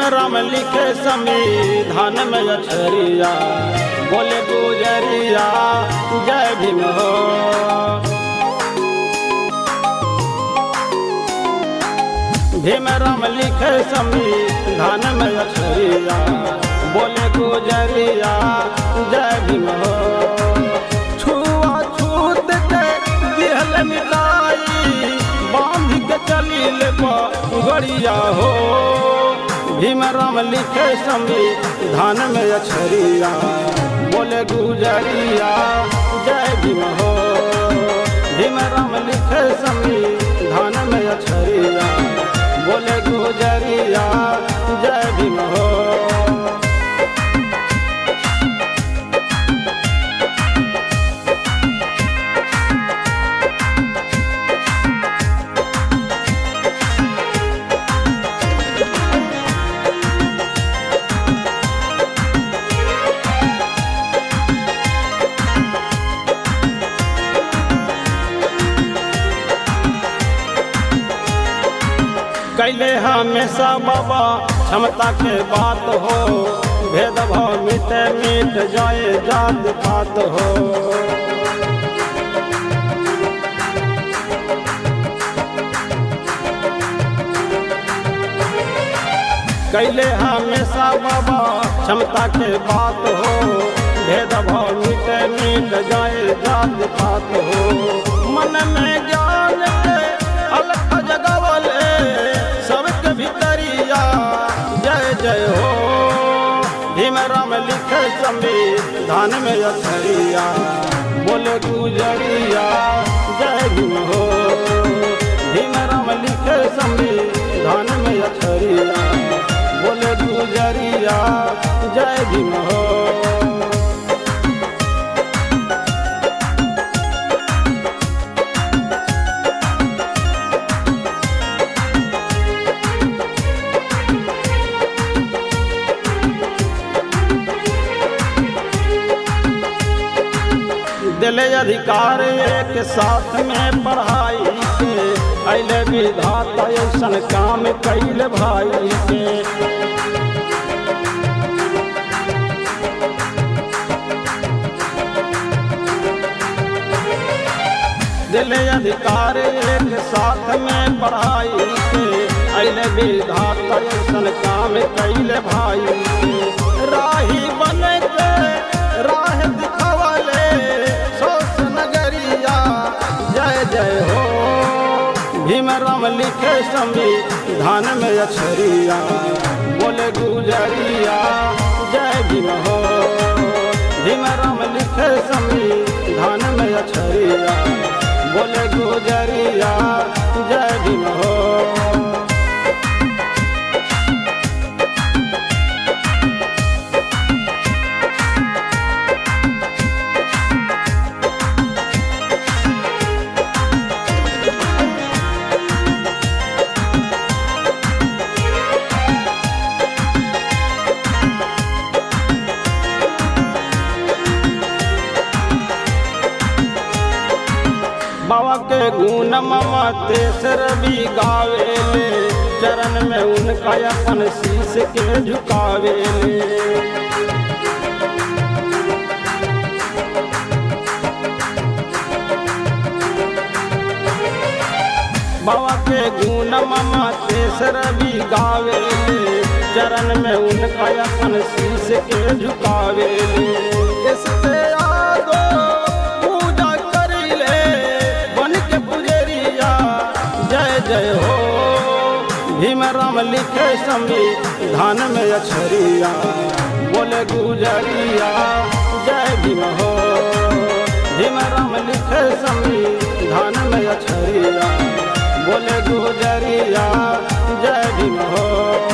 राम लिखे संविधान में अक्षरिया बोले गुजरिया जय भीम हो भीम राम लिखे संविधान में अक्षरिया बोले गुजरिया जय भीम हो छुआ छूत के दिहल मिलाई बांध के चलिल गड़िया हो भीम राम लिखे संविधान में अक्षरिया बोले गुजरिया जय भीम हो भीम राम लिखे संविधान में अक्षरिया बोले गुजरिया जय भीम हो कैले हमेशा बाबा क्षमता के बात हो भेदभाव मिट मिट जाए जात पात हो कैले हमेशा बाबा क्षमता के बात हो भेदभाव मिट मिट जाए जात पात हो मन में ज्ञान के अलग जगवले सबके भीतरिया जय जय हो भीम राम लिखे संविधान में अक्षरिया बोले गुजरिया जय भीम हो भीम राम लिखे संविधान में अक्षरिया बोले गुजरिया जय भीम हो दिले अधिकार एक साथ में पढ़ाई के अले विधाता ऐसन काम कैल भाई के दिले अधिकार एक साथ में पढ़ाई के अले विधाता ऐसन काम कैल भाई के राही बन के राह दिखावले सोस नगरिया जय जय हो भीम राम लिखे संविधान में अक्षरिया बोले गुजरिया जय भीम हो भीम राम लिखे संविधान में अक्षरिया बोले गुजरिया जय भीम हो बाबा के गुण ममा तेसर भी गावेले चरण में उनका अपन शीश के झुकावेले बाबा के गुण ममा तेसर भी गावेले चरण में उनका अपन शीश के झुकावेले इससे आगो पूजा करिले बन के पुजरिया जय जय हो भीम राम लिखे संविधान में अक्षरिया बोले गुजरिया जय भीम हो भीम राम लिखे संविधान में अक्षरिया बोले गुजरिया जय भीम हो